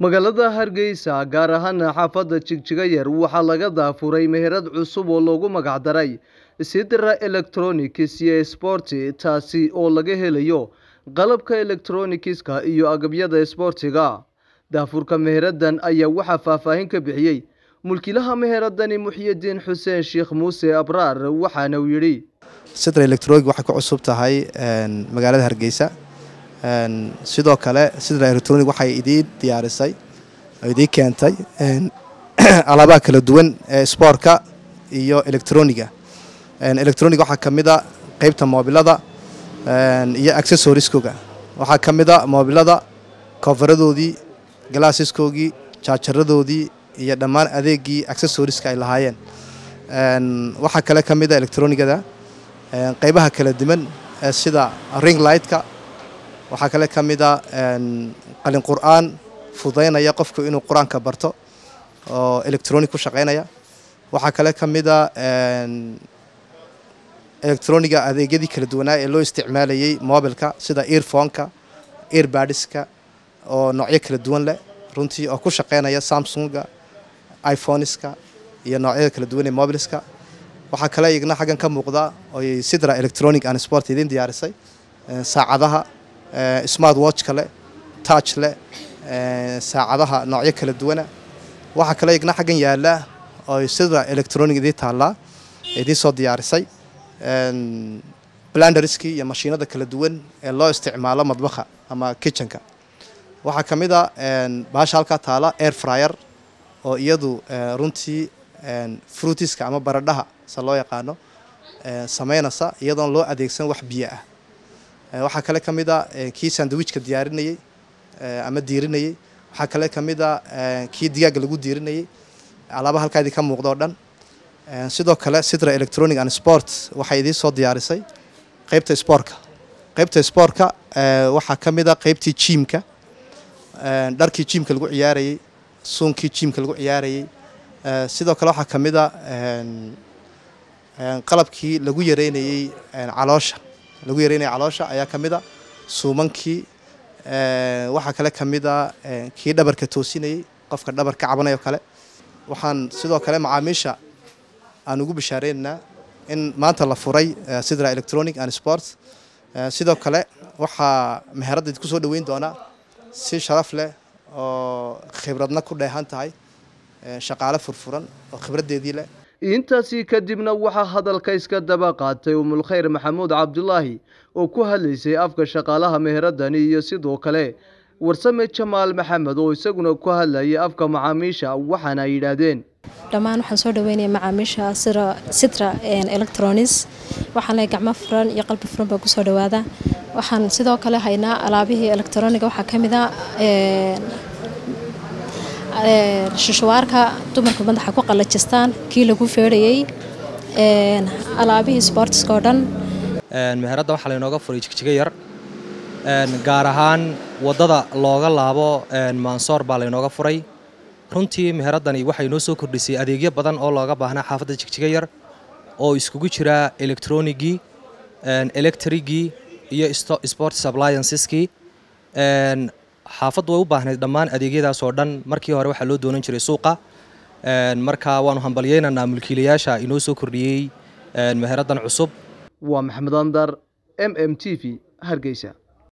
magaalada hargeysa gaar ahaana xaafadda jigjiga yar waxaa laga daafuray meherad cusub oo loogu magacdaray sidra electronics iyo sporti taasi oo laga helayo qalabka electronikiska iyo agabyada sboortiga daafurka meheradan ayaa waxaa faahfaahin ka bixiyey mulkilaha meheradani muxyidiin xuseen sheekh muuse abraar waxaana uu yidhi sidra electronic waxay ku cusub tahay magaalada hargeysa sidoo kale sidra electronic waxay idiin diyaarisay oo idiin keentay alaabaha kala duwan ee spoortka iyo electroniga electronic waxaa ka mid a qeybta moobilada iyo accessoriskoga waxaa ka mid a moobilada koofaradoodii galaasiskoogii jaajaradoodii iyo dhammaan adeegii accessoriska ay lahaayeen waxaa kale ka mid a electronigada qeybaha kala duwan sida ring lightka waxaa kale ka mid a qalin qur-aan fudaynaya qofku inuu qur-aanka barto oo electronic ku shaqaynaya waxaa kale ka mid a electroniga adeegyadii kala duwanaa ee loo isticmaalayay mobilka sida earphoneka earbadiska oo noocyo kala duwan leh runtii oo ku shaqaynaya samsunga iphoneska iyo noocyada kala duwan ee mobilska waxaa kale igna xaggan ka muuqda oy sidra electronic and sport idiin diyaarisay saacadaha smart watchka leh touch leh saacadaha noocyo kala duwana waxaa kale igna xaggan yaala oy sidra electronic idiin taallaa idiin soo diyaarisay blanderskii iyo mashiinada kala duwan ee loo isticmaalo madbaha ama kitchenka waxaa ka mid a baasha halkaa taala air fryer oo iyadu runtii fruitiska ama baradhaha se loo yaqaano sameynaysa iyadoon loo adeegsan wax biyo ah waxaa kale ka mid a kii sandwichka diyaarinayey ama diirinayey waxaa kale ka mid a kii digaaga lagu diirinayey alaaba halkaa idin ka muuqda oo dhan sidoo kale sidra electronic and sport waxay idiin soo diyaarisay qeybta spoortka qeybta spoortka waxaa ka mid a qeybtii jiimka dharkii jiimka lagu ciyaarayey suunkii jiimka lagu ciyaarayey sidoo kale waxaa ka mid a qalabkii lagu yareynayey caloosha lagu yareynayay caloosha ayaa ka mid a suumankii waxaa kale ka mid a kii dhabarka toosinayey qofka dhabar ka cabanay oo kale waxaan sidoo kale macaamiisha aan ugu bishaareynanaa in maanta la furay sidra electronic and sports sidoo kale waxaa meheradda idinku soo dhoweyn doonaa si sharaf leh oo khibradna ku dheehan tahay shaqaale furfuran oo khibraddeedii leh intaasi kadibna waxaa hadalka iska daba qaatay umulkhayr maxamuud cabdulaahi oo ku hadlaysay afka shaqaalaha meheradani iyo sidoo kale warsame jamaal maxamed oo isaguna ku hadlayay afka macaamiisha waxaana ay yidhaahdeen dhammaan waxaan soo dhaweynaya macaamiisha sitra electronics waxaan lehay gacmo furan iyo qalbi furan baa kusoo dhawaada waxaan sidoo kale haynaa alaabihii electroniga waxaa ka mid a shishawaarka dumarka madaxa ku qalajistaan kii lagu feedhayey alaabihii sboortiska oo dhan meheradda waxaa laynooga furay jigjiga yar gaar ahaan waddada looga laabo maansoor baa laynooga furay runtii meheraddani waxay noo soo kordhisay adeegyo badan oo looga baahnaa xaafadda jigjiga yar oo iskugu jira electronigii electrigii iyo sport applianceskii xaafaddu way u baahnayd dhammaan adeegyadaas oo dhan markii hore waxaa loo doonan jiray suuqa marka waanu hambalyeynaynaa mulkiilayaasha inoo soo kordhiyey meheraddan cusub waa maxamed andar m m t v hargeysa